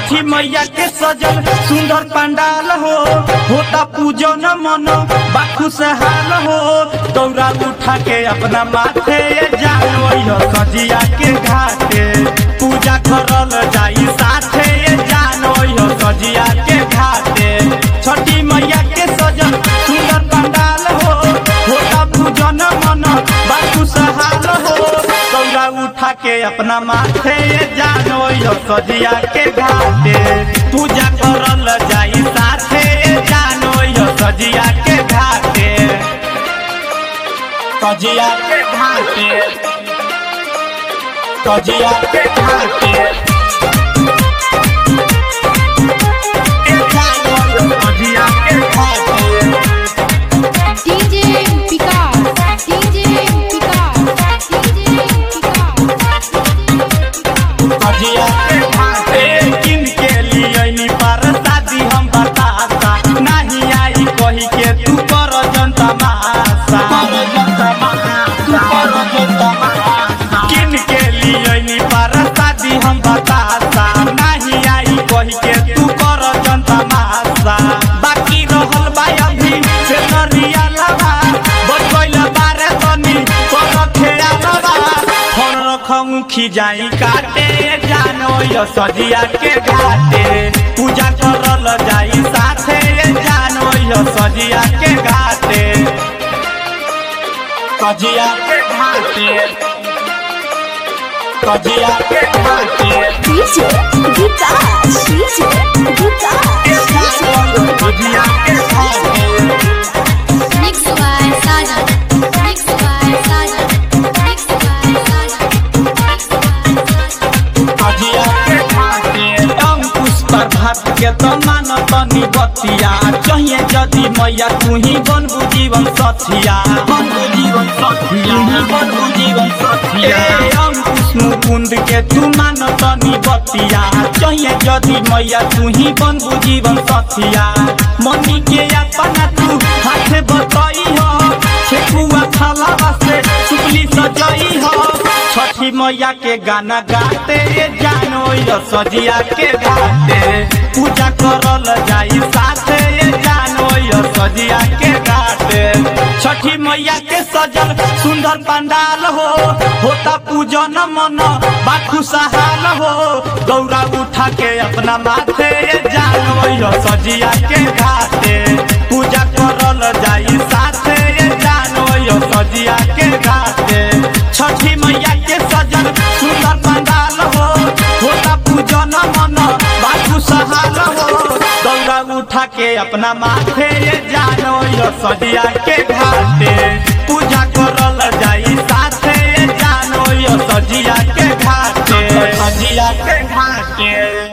छठी मैया के सजल सुंदर पंडाल हो होता पूजन मन बाखु से हाल हो दौरा उठा के अपना माथे जानो सजिया के घाटे पूजा करल जाई साथे जानो सजिया के घाटे छठी मैया के सजल सुंदर पंडाल हो होता पूजन मन बाखु से हाल हो दौरा उठा के अपना माथे जानो सजिया के घाटे पूजा करल जाई साथे जानो सजिया के घाटे सजिया के घाटे सजिया के घाटे ए जानो सजिया के घाटे DJ Picard, DJ Picard, DJ Picard, अजिया के घाटे किन के लिए पर शादी हम बताता नहीं आई कही के तू कर जनता मासा किन के लिए पर शादी हम बताता नहीं आई कही के तू कर जनता मासा बाकी रहल बा अभी से नरिया लगा बचैल बारे तनी कर खेड़ा लगा फोन रखूं खिजाई काटे जानो यो सजिया के घाटे पूजा करल जाई साथे जानो यो सजिया के घाटे सजिया के घाटे सजिया के घाटे DJ Vikas, DJ Vikas, सजिया के घाटे Mix by Sajan, Mix by Sajan, Mix by Sajan, Mix by Sajan. अजिया के घाटे अंकुश प्रभात के तो मान तनी बतिया चाहिए यदि मैया तू ही बनबू जीवन सथिया बनबू जीवन सथिया बनबू जीवन सथिया अंकुश मुकुंद के तू मान तनी बतिया चाहिए यदि मैया तू ही बनबू जीवन सथिया मनी के अपना तू हाथ बताई हो छेकुआ थाला से सुपली सजाई हो छठी मैया के गाना गाते जानो यो सजिया के घाटे पूजा करल जाई साथे जानो यो सजिया के घाटे छठी मैया के सजल सुंदर पंडाल हो होता पूजन मन बाखु सहाल हो गौरा उठा के अपना माथे जानो यो सजिया के घाटे पूजा करल जाई साथे जानो यो सजिया के घाटे छठी मैया के सजल सुंदर पंडाल हो होता पूजन मन बाजू सहाल हो दौड़ा उठा के अपना माथे जानो यो सजिया के घाटे पूजा